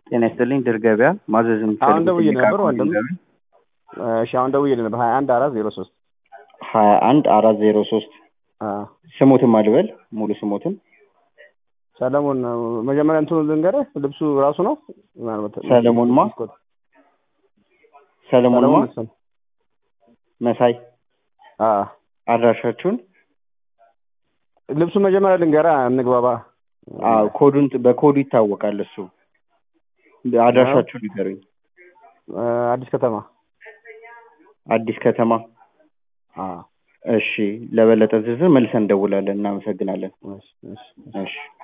ጤና ይስጥልኝ ድር ገበያ ማዘዝ አሁን ደውዬ ነበር ወንድም። እሺ አሁን ደውዬ ነበር ሀያ አንድ አራት ዜሮ ሶስት ሀያ አንድ አራት ዜሮ ሶስት ስሞትም አልበል ሙሉ ስሞትም ሰለሞን መጀመሪያ እንትኑ ልንገርህ ልብሱ ራሱ ነው ምናልባት ሰለሞን ማ ሰለሞን ማ መስፍን። መሳይ አዎ አድራሻችሁን ልብሱ መጀመሪያ ልንገርህ እንግባባ አዎ ኮዱን በኮዱ ይታወቃል እሱ አድራሻችሁን ንገሩኝ አዲስ ከተማ አዲስ ከተማ አዎ እሺ ለበለጠ ዝርዝር መልሰን እንደውላለን እናመሰግናለን እሺ እሺ እሺ